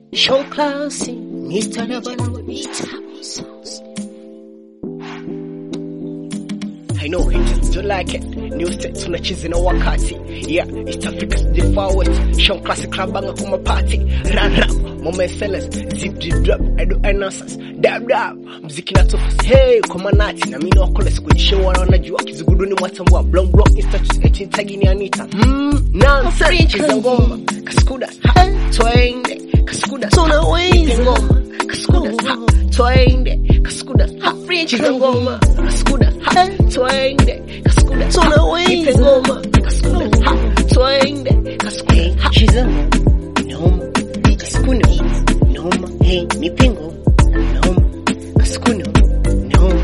Show classy, Mr. Labana, I know haters don't like it. New sets tunacheza na wakati. Yeah, East Africa's the far west. Show classic club banga kuma party. Run rap, moment sellers. Zip zip drop, I do announcers. Dab dab, mziki na tofus. Hey, kwa manati. Na mimi wakole sikujishow wana wanajua kizuguduni mwatambua. Blong blong instatus eti tagi ni Anita. Mm, nonsense. Cheza ngoma. Kaskuda, ha, twende. Kaskuda, tunaweza. Ngoma. Kaskuda, ha, twende. Kaskuda, ha, cheza ngoma. Kaskuda, ha, twende. Kaskuda, tunaweza. ngoma. Kaskuda, ha, twende. Kaskuda, ha, cheza ngoma. Noma. Kaskuda, noma. Hey, nipe ngoma. Noma. Kaskuda, noma.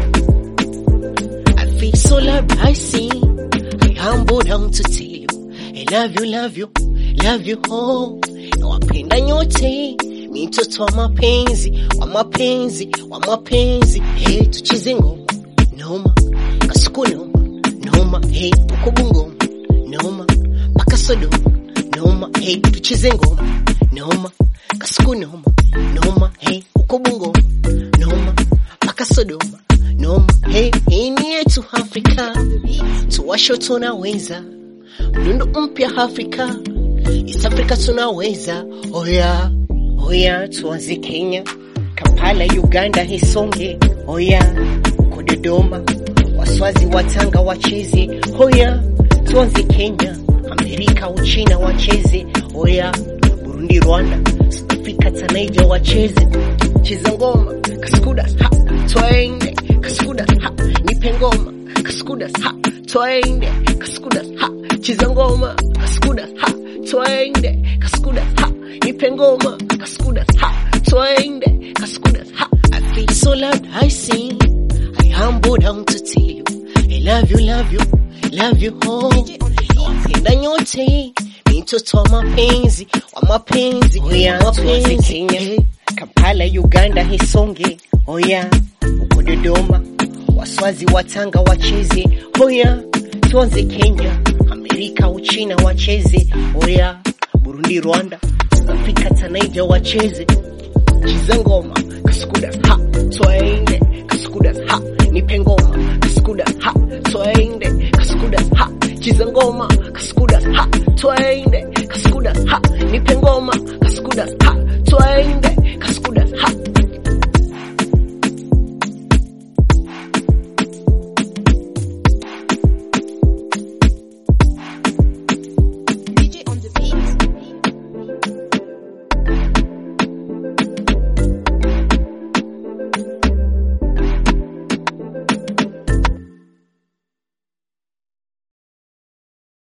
I feel so loved, I see. I humble down to tell you. I love you, love you, love you oh. Nawapenda nyote, mi mtoto wa mapenzi, wa mapenzi, wa mapenzi. Hey, tucheze ngoma, noma, kasuku noma, noma, hey, uko Bungoma, noma, mpaka Sodoma, noma, hey, tucheze ngoma, noma, kasuku noma, noma, hey, uko Bungoma, noma, mpaka Sodoma, noma, hey, hii ni yetu Afrika, tuwasho tunaweza, mdundo mpya Afrika, East Africa tunaweza, oya, oya, tuanze Kenya, Kampala, Uganda, Hisonge, oya, uko Dodoma, Waswazi, Watanga wacheze, oya, tuanze Kenya, Amerika, Uchina wacheze, oya, Burundi, Rwanda, South Africa, Tanaija wacheze, cheza ngoma, kaskuda, ha, twende, kaskuda, ha, nipe ngoma, kaskuda, ha, twende, kaskuda, ha, cheza ngoma, kaskuda, ha, twende, kaskuda, ha, nipe ngoma, kaskuda, ha, twende, kaskuda, ha, I feel so loved, I sing, I humble down to tell you, I love you, love you, love you, oh, nawapenda nyote, mi mtoto wa mapenzi, wa mapenzi, oya, mapenzi, Kenya, Kampala, Uganda, Hisonge, oya, uko Dodoma, Waswazi, Watanga wacheze, oya, tuanze Kenya, Amerika, Uchina wacheze, oya, Burundi, Rwanda, South Africa, Tanaija wacheze, cheza ngoma, kaskuda, ha, twende, kaskuda, ha, nipe ngoma, kaskuda, ha, twende, kaskuda, ha, cheza ngoma, kaskuda, ha, twende, kaskuda,